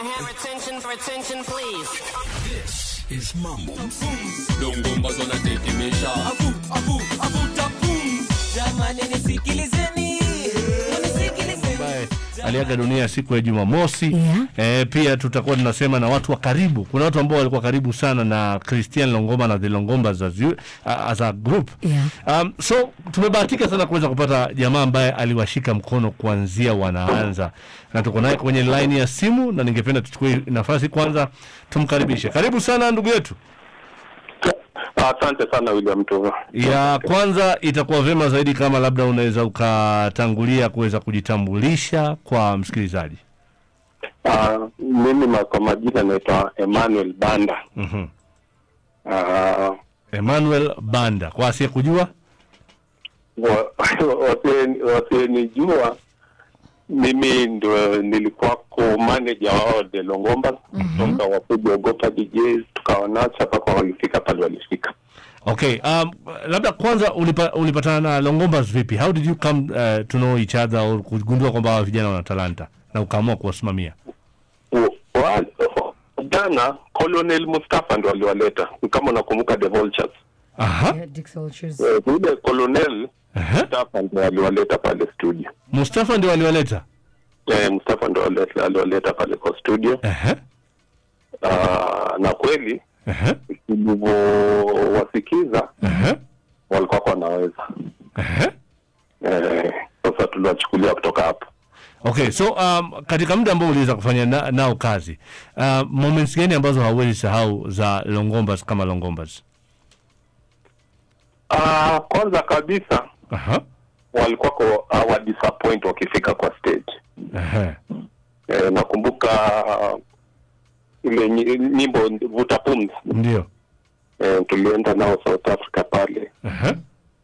have attention for attention, please? This is Mambo. Longomba zonatetemesha Jamani nisikilizeni, nisikilizeni. ambaye aliaga dunia siku ya Jumamosi. Yeah. Eh, pia tutakuwa tunasema na watu wa karibu. Kuna watu ambao walikuwa karibu sana na Christian Longomba na the Longombas as, you, uh, as a group. Yeah. Um, so tumebahatika sana kuweza kupata jamaa ambaye aliwashika mkono kuanzia wanaanza, na tuko naye kwenye line ya simu, na ningependa tuchukue nafasi kwanza tumkaribishe. Karibu sana ndugu yetu. Asante sana William Tuva. Ya kwanza itakuwa vyema zaidi kama labda unaweza ukatangulia kuweza kujitambulisha kwa msikilizaji. Uh, mimi ma- kwa majina naitwa Emmanuel Banda. Mhm. Uh, Emmanuel Banda, kwa asiye kujua wa- wasien- wasienijua mimi ndo nilikuwako manager wao The Longomba kutoka wakuja ogopa DJs tukawanasa mpaka walifika pale walifika. Okay, um, labda kwanza ulipa, ulipatana na Longombas vipi? How did you come uh, to know each other or kugundua kwamba hawa vijana wana talanta na ukaamua kuwasimamia? Wa- wa- Jana Colonel Mustafa ndo aliwaleta, kama unakumbuka The Vultures. Aha. Yeah, Dick Soldiers. Eh, Yule Colonel Aha. Mustafa ndo aliwaleta pale studio. Mustafa ndio aliwaleta. Eh, Mustafa ndo ali- aliwaleta pale kwa studio. Aha. Ah, na kweli Aha. tulivyowasikiza Aha. walikuwa wanaweza. Aha. Eh, sasa tuliwachukulia kutoka hapo. Okay, so um, katika muda ambao uliweza kufanya na, nao kazi uh, moments gani ambazo hauwezi sahau za Longombas kama Longombas? Ah, kwanza kabisa Aha. walikuwa kwa hawa disappoint wakifika kwa stage. Aha. Eh, nakumbuka ah, ile nyi- nyimbo vuta pumzi Ndio. eh, tulienda nao South Africa pale, Aha.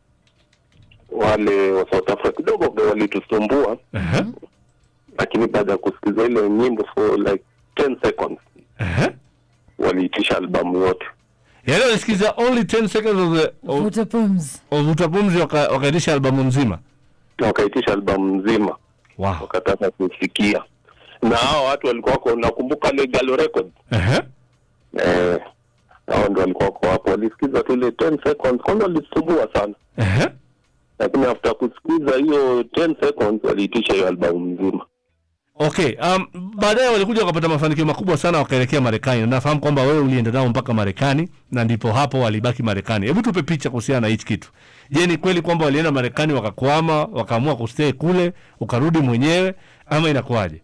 wale wa South Africa kidogo walitusumbua, Aha. lakini baada ya kusikiza ile nyimbo for like 10 seconds Aha. waliitisha albamu yote. Yaani walisikiza only 10 seconds of the of, Vuta pumzi. of Vuta Pumzi waka- wakaitisha albamu nzima. na wakaitisha albamu nzima Wow. wakataka kusikia na hao watu walikuwa wako nakumbuka ile Galo Records Aha. eh, hao ndio walikuwa wako hapo walisikiza tu ile 10 seconds kwanza walisumbua sana Aha. lakini after kusikiza hiyo 10 seconds waliitisha hiyo albamu nzima Okay, um, baadaye walikuja wakapata mafanikio makubwa sana wakaelekea Marekani. Na Nafahamu kwamba wewe ulienda nao mpaka Marekani na ndipo hapo walibaki Marekani. Hebu tupe picha kuhusiana na hichi kitu. Je, ni kweli kwamba walienda Marekani wakakwama, wakaamua kustay kule, ukarudi mwenyewe ama inakuwaje?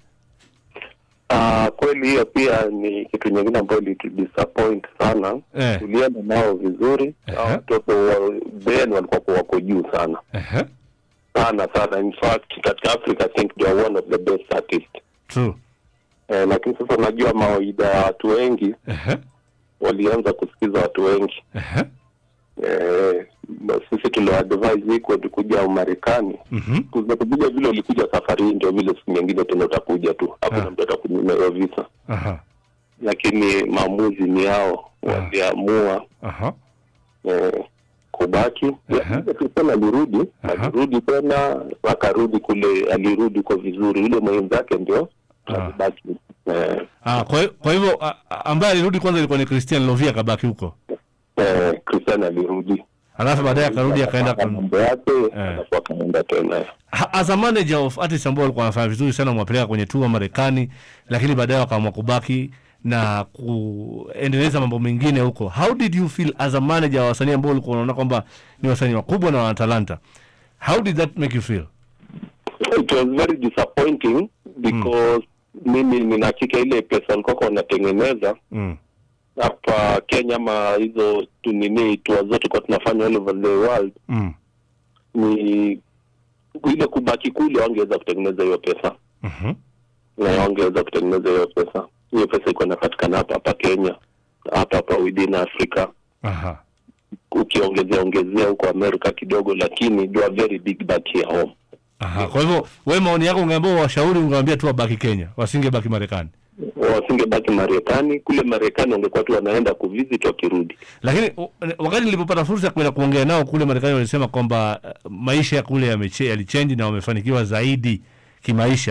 Ah, kweli hiyo pia ni kitu nyingine ambayo ilitudisappoint sana Eh. tulienda nao vizuri Ehe. hao watoto wa Ben walikuwa kwa wako juu sana Aha. sana sana in fact katika Africa I think they are one of the best artists True. eh, lakini sasa unajua mawaida ya watu wengi Aha. walianza kusikiza watu wengi Aha. eh, na sisi tuliwaadvise hii kwetu kuja Umarekani Mhm. kuja kuja vile ulikuja safari hii ndio vile siku nyingine tena utakuja tu Ah. hakuna mtu atakunyima visa Aha. lakini maamuzi ni yao waliamua Aha. eh, kubaki Aha. tena alirudi Aha. alirudi tena akarudi kule alirudi kwa vizuri yule mwenzake ndio Ah. alibaki eh, Ah, kwa hi- kwa hivyo a- a- ambaye alirudi kwanza ilikuwa ni Christian Lovia akabaki huko. eh, Christian alirudi Alafu baadaye akarudi akaenda Akapanga kun... mambo yake Eh. alafu akaenda tena Ha- as a manager of artists ambao walikuwa wanafanya vizuri sana mwapeleka kwenye tour Marekani, lakini baadaye wakaamua kubaki na kuendeleza mambo mengine huko. How did you feel as a manager wa wasanii ambao ulikuwa unaona kwamba ni wasanii wakubwa na wana talanta? How did that make you feel? it was very disappointing because mimi nina hakika ile pesa walikuwa wanatengeneza Mm. hapa Kenya ama hizo tu nini tour zote kwa tunafanya all over the world Mm. ni ile kubaki kule wangeweza kutengeneza hiyo pesa Mhm. na wangeweza kutengeneza hiyo pesa hiyo pesa iko inapatikana hapa hapa Kenya hapa hapa within Africa Aha. ukiongezea ongezea huko Amerika kidogo lakini do a very big back here home Aha. Kwa hivyo wewe maoni yako ungeambia washauri ungewaambia tu wabaki Kenya, wasingebaki Marekani. wasingebaki Marekani kule Marekani wangekuwa tu wanaenda kuvisit wakirudi Lakini u- wakati nilipopata fursa ya kwenda kuongea nao kule Marekani, walisema kwamba uh, maisha ya kule yameche- yalichange na wamefanikiwa zaidi kimaisha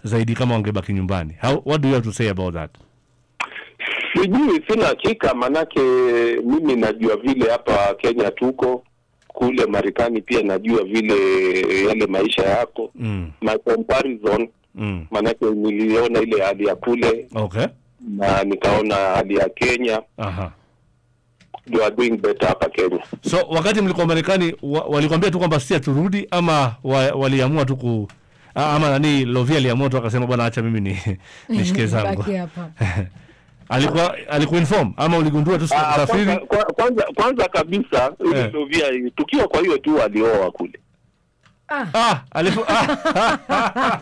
zaidi kama wangebaki nyumbani How, what do you have to say about that Sijui, sina hakika, manake mimi najua vile hapa Kenya tuko, kule Marekani pia najua vile yale maisha yako mm. my comparison, Mm. manake niliona ile hali ya kule okay na nikaona hali ya Kenya, aha you are doing better hapa Kenya. so wakati mlikuwa marekani wa, walikwambia tu kwamba si turudi ama wa, waliamua tu ku a- ama nani lovia aliamua tu akasema bwana acha mimi ni nishike zangu Baki hapa. alikuwa alikuinform ama uligundua tu Ah, safiri kwanza, kwa- kwanza, kwanza kabisa ile Eh. Lovia tukiwa kwa hiyo tu alioa kule ah alifu, ah,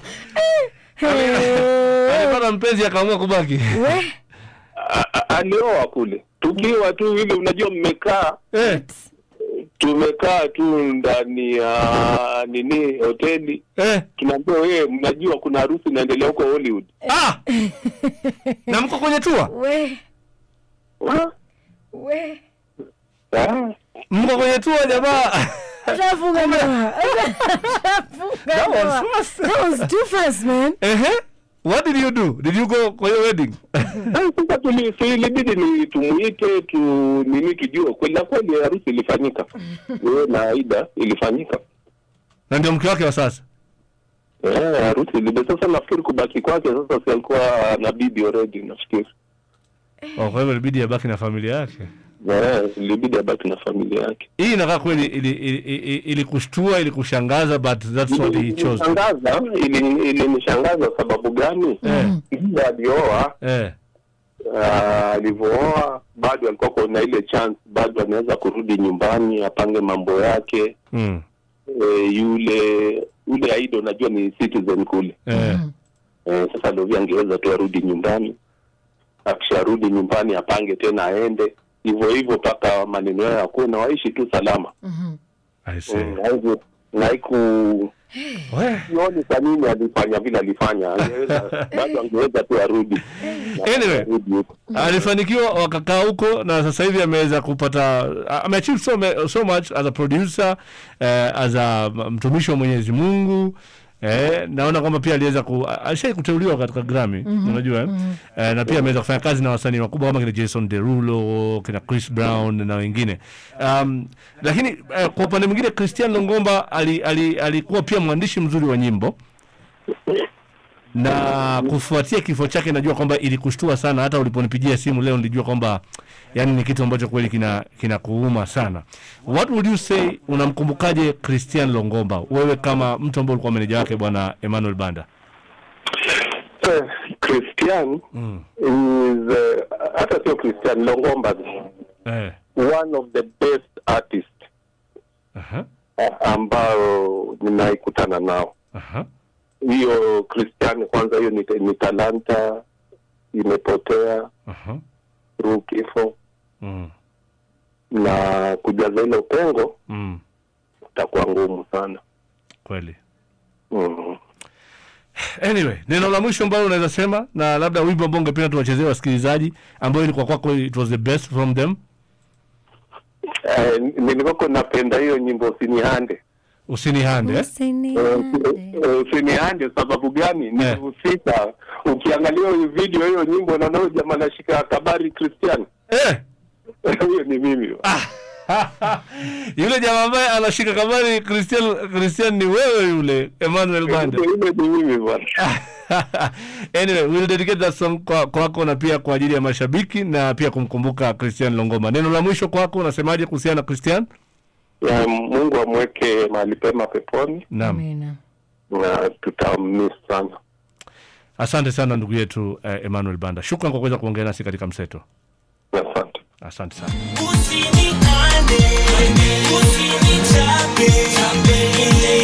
alipata mpenzi akaamua kubaki We, A- a- alioa kule tukiwa tu ile, unajua mmekaa eh, tumekaa tu ndani ya nini hoteli eh. tunaambia wewe mnajua kuna harusi inaendelea huko Hollywood Ah! na mko kwenye tua we, Ah, we. ah. mko kwenye tua jamaa Ashafunga ndoa. Ashafunga That was ndoa. fast. That was too fast, man. Ehe. what did you do did you go kwa hiyo wedding Ah, sasa tuli- si ilibidi ni tumuite tu nini tujue kweli na kweli harusi ilifanyika wewe na Aida ilifanyika na ndio mke wake wa sasa eh harusi ilibidi sasa nafikiri kubaki kwake sasa si alikuwa na bibi already nafikiri oh, kwa hivyo ilibidi abaki na familia yake eh ilibidi abaki na familia yake hii inakaa kweli ilikushtua ili, ili, ili kushtua, ilikushanga but that's what he chose Ilinishangaza, ili- ilinishangaza sababu gani Eh. Ndiye alioa eh. Ah, alivyooa bado alikuwa kuna ile chance bado anaweza kurudi nyumbani apange mambo yake mm. e, yule yule Aida unajua ni citizen kule eh. e, sasa Lovia angeweza tu arudi nyumbani akisharudi nyumbani apange tena aende hivyo hivyo mpaka maneno yao yakuwe na waishi tu salama I see. Mm, haiku- na haiku We. sioni kwa nini alifanya vile alifanya angeweza bado angeweza tu arudi Anyway. Arudi huko. alifanikiwa wakakaa huko na sasa hivi ameweza kupata ameachieve so, ma- so much as a producer eh, as a mtumishi wa Mwenyezi Mungu Eh, naona kwamba pia aliweza ku alishai kuteuliwa katika Grammy unajua eh? Eh, na pia ameweza kufanya kazi na wasanii wakubwa kama kina Jason Derulo, kina Chris Brown na wengine. Um, lakini eh, kwa upande mwingine Christian Longomba ali, ali, alikuwa pia mwandishi mzuri wa nyimbo na kufuatia kifo chake najua kwamba ilikushtua sana hata uliponipigia simu leo nilijua kwamba yani ni kitu ambacho kweli kina kinakuuma sana what would you say unamkumbukaje christian longomba wewe kama mtu ambaye ulikuwa meneja wake bwana emmanuel banda Eh, Christian mm. is eh, hata sio Christian Longomba eh. one of the best artists Aha. eh, ambao ninaikutana nao Aha. hiyo Christian kwanza hiyo ni, ni talanta imepotea Aha. through kifo Mm. na kujaza ile upengo Mm. itakuwa ngumu sana kweli mm. anyway neno la mwisho ambalo unaweza sema na labda wimbo ambao ungependa tuwachezee wasikilizaji ambayo ilikuwa kwako it was the best from them eh, nilikuwa napenda hiyo nyimbo usinihande usinihande eh? Eh, eh, usinihande sababu gani nilihusika ukiangalia hiyo video hiyo nyimbo naona huyo jamaa anashika kabari Christian eh. huyo ni mimi yule jamaa ambaye anashika kabari Christian Christian ni wewe yule Emmanuel Banda. yule ni mimi bwana anyway, we'll dedicate that song kwa kwako na pia kwa ajili ya mashabiki na pia kumkumbuka Christian Longoma. Neno la mwisho kwako unasemaje kuhusiana na Christian? ya Mungu amweke mahali pema peponi Naam. Amina. na tutammiss sana Asante sana ndugu yetu eh, Emmanuel Banda. Shukran kwa kuweza kuongea nasi katika mseto. asante Asante sana. Usinihande, usinichape, ile